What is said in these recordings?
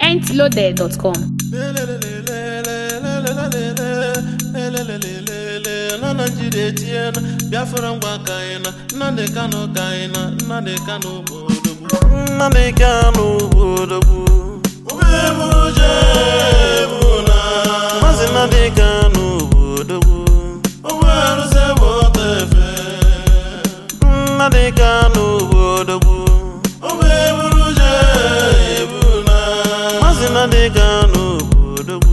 mintloaded.com. na naijiria etiena biafra ngwa ka anyị na nnamdị kanụ ka anyị na nnamdị kanụ bụ odogwu nnamdị kanụ bụ odogwu maazị nnamdị kanụ bụ odogwu nnamdị kanụ bụ odogwu maazị nnamdị kanụ bụ odogwu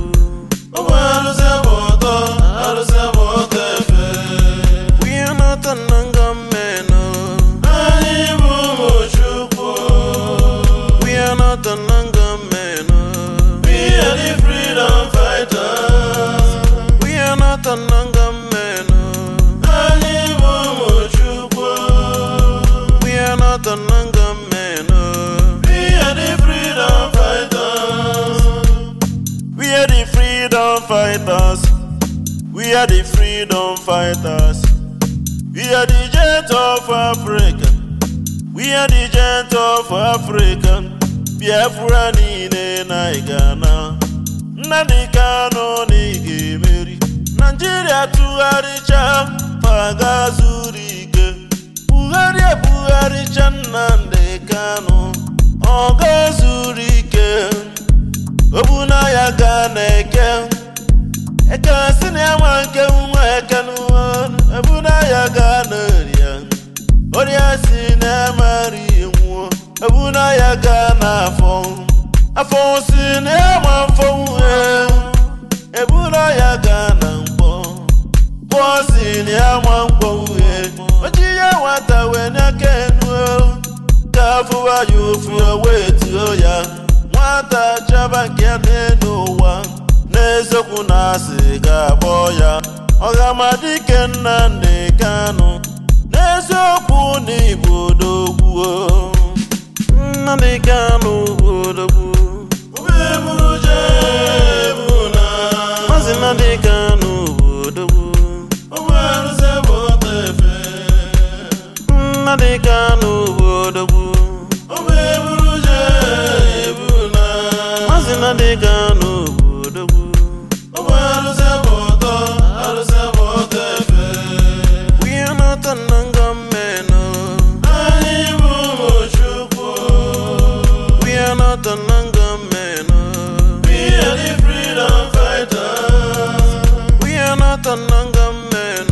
We are not a non-government, We are not a non-government, We are the freedom fighters. We are not a non-government, We are not a non-government, We are the freedom fighters. We are the freedom fighters. We are the freedom fighters. We are the jet of Africa. We are the jet of Africa. Biafra niile na Ghana. Nnamdi Kanu na ị ga-emeri. Naijiria tụgharịcha paga zuru ike. Buhari ebugharịcha Nnamdi Kanu. Ọ ga-zuru ike. Obuna ya ga na-eke. ekesi na enwe nke nwa eke n'ụwa ebuna ya gaa n'oria oria si na emeri nwụọ ebuna ya gaa n'afọ afọ si na enwe afọ nwụọ ebuna ya gaa na mkpọ mkpọ si na enwe mkpọ nwụọ oji ya nwata wee n'aka enuo ka afụwa ya ofu wee tuo ya nwata chaba nke n'elu ụwa n'eziokwu na asị ga-agbọ ya ọgamadike Nnamdi Kanu n'eziokwu na igbo odogwu Nnamdi Kanu bụ odogwu Maazị Nnamdi Kanu bụ odogwu Nnamdi Kanu bụ odogwu Maazị Nnamdi Kanu bụ odogwu We are not a non-government, We are not a non-government, We are the freedom fighters. We are not a non-government,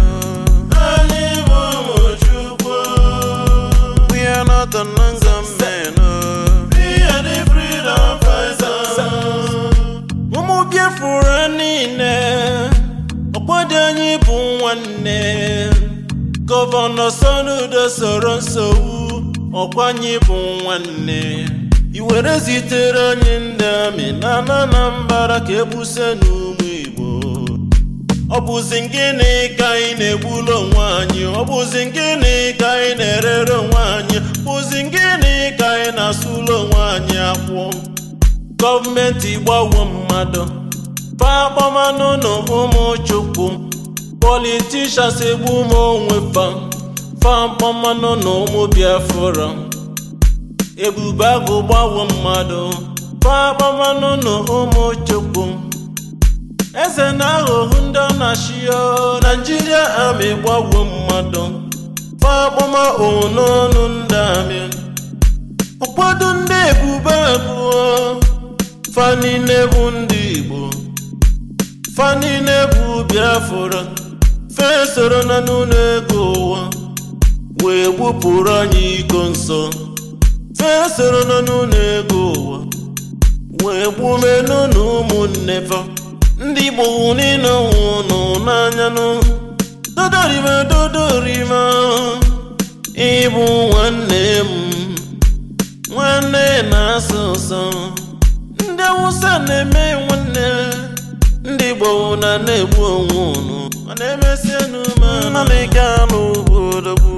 We are not a non-government, We are the freedom fighters. Ụmụ Biafra niile, ọgbọdọ anyị bụ nwanne. Gọvanọ Soludo soro nsogbu, ọkwa anyị bụ nwanne. I were zitere anyị ndị amị na Anambra ka egbuse n'ụmụ Igbo. Ọ bụzi gịnị ka anyị na-egbulu onwe anyị? Ọ bụzi gịnị ka anyị na-erere onwe anyị? Bụzi gịnị ka anyị na-asụlụ onwe anyị akwụ? Gọọmenti gbawo mmadụ, pakpọmanụ na ụmụ Chukwu. Politishans egbu m onwe fa, fakpọmanụ na ụmụ Biafra. Ebube agụ gbawo mmadụ, pakpọmanụ na ụmụ Chukwu. eze na-aghọghu ndị ọ na-achịo naijiria amị gbawo mmadụ fakpọma ononu ndị amị ụfọdụ ndị ebube abụọ fa niile bụ ndị igbo fa niile bụ biafra fe soro na n'ụlọ ego ụwa wee gbupụrụ anyị iko nsọ fe soro na n'ụlọ ego ụwa wee gbumenu na ụmụnne fa ndị igbo niile nwụnụ n'anya nụ dodorima dodorima ịbụ nwanne m nwanne na-asọ ụsọ ndị awụsa na-eme nwanne ndị igbo na na-egbu onwe unu ọ na-emesi enu ma Nnamdi Kanu bụ odogwu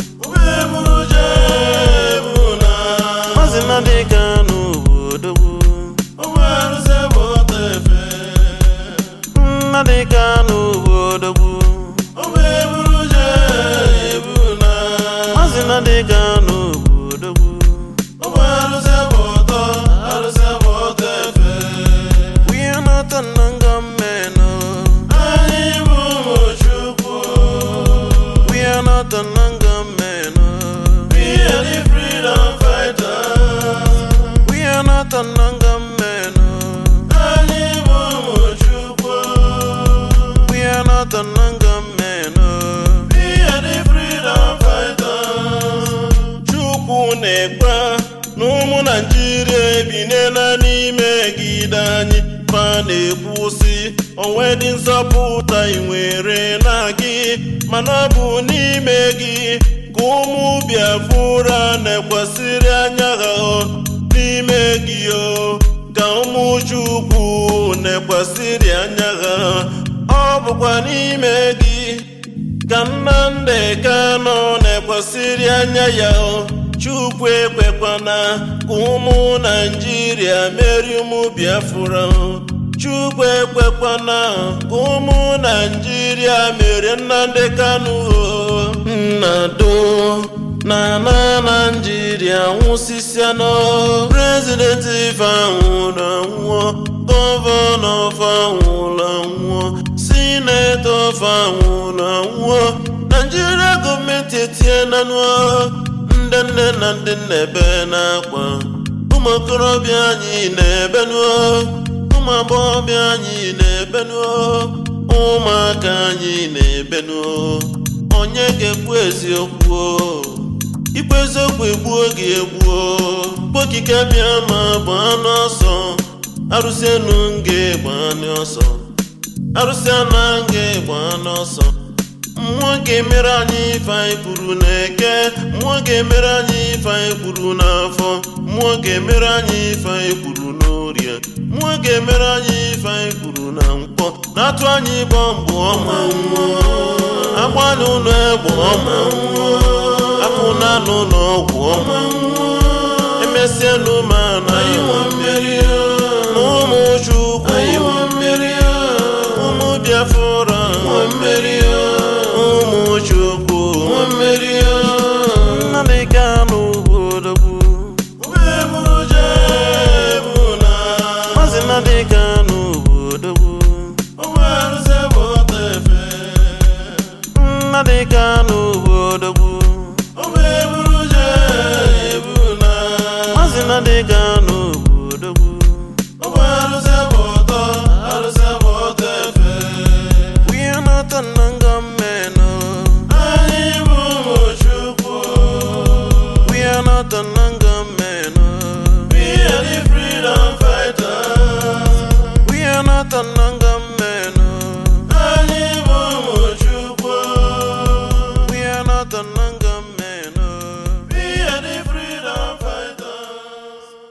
Maazị Nnamdi Kanu bụ odogwu Nnamdi Kanu bụ odogwu Maazị Nnamdi Kanu bụ odogwu Ụmụ arụsị bụ ụtọ, arụsị bụ ụtọ efe. n'imegide anyị fa na-ekwusi onwe dị nzọpụta ị nwere na gị mana ọ bụ n'ime gị ka ụmụ Biafra na-ekwesịrị anya ha n'ime gị o ka ụmụ Chukwu na-ekwesịrị anya ha ọ bụkwa n'ime gị ka Nnamdi Kanu na-ekwesịrị anya ya o Chukwu ekwekwana ka ụmụ Naịjirịa meri ụmụ Biafra o Chukwu ekwekwana ka ụmụ Naịjirịa mere Nnamdi Kanu o nnado na na Naịjirịa nwụsịsịanụ prezidenti ife anwụrụ anwụọ gọvanọ fe anwụrụ anwụọ sinetọ fe anwụrụ anwụọ Naịjirịa gọọmenti etienanụ ndị nne na ndị nna ebe n'akwa ụmụ okorobịa anyị na-ebenụ ụmụ agbọghọbịa anyị na-ebenụ ụmụaka anyị na-ebenụ onye ga-ekwu eziokwu ikwu eziokwu egbuo gị egbuo okike bịa ma bụ anụ ọsọ arụsị enu nga gba anụ ọsọ arụsị ana nga gba anụ ọsọ mmụọ ga-emere anyị ife anyị kwuru n'eke mmụọ ga-emere anyị ife anyị kwuru n'afọ mmụọ ga-emere anyị ife anyị kwuru n'orie mmụọ ga-emere anyị ife anyị kwuru na mkpọ na-atụ anyị bọmbụ ọma nwụọ agbalị ụlọ egbe ọma nwụọ apụ na n'ụlọ ọgwụ ọma nwụọ emesịa n'ụma na ịnwe mmeri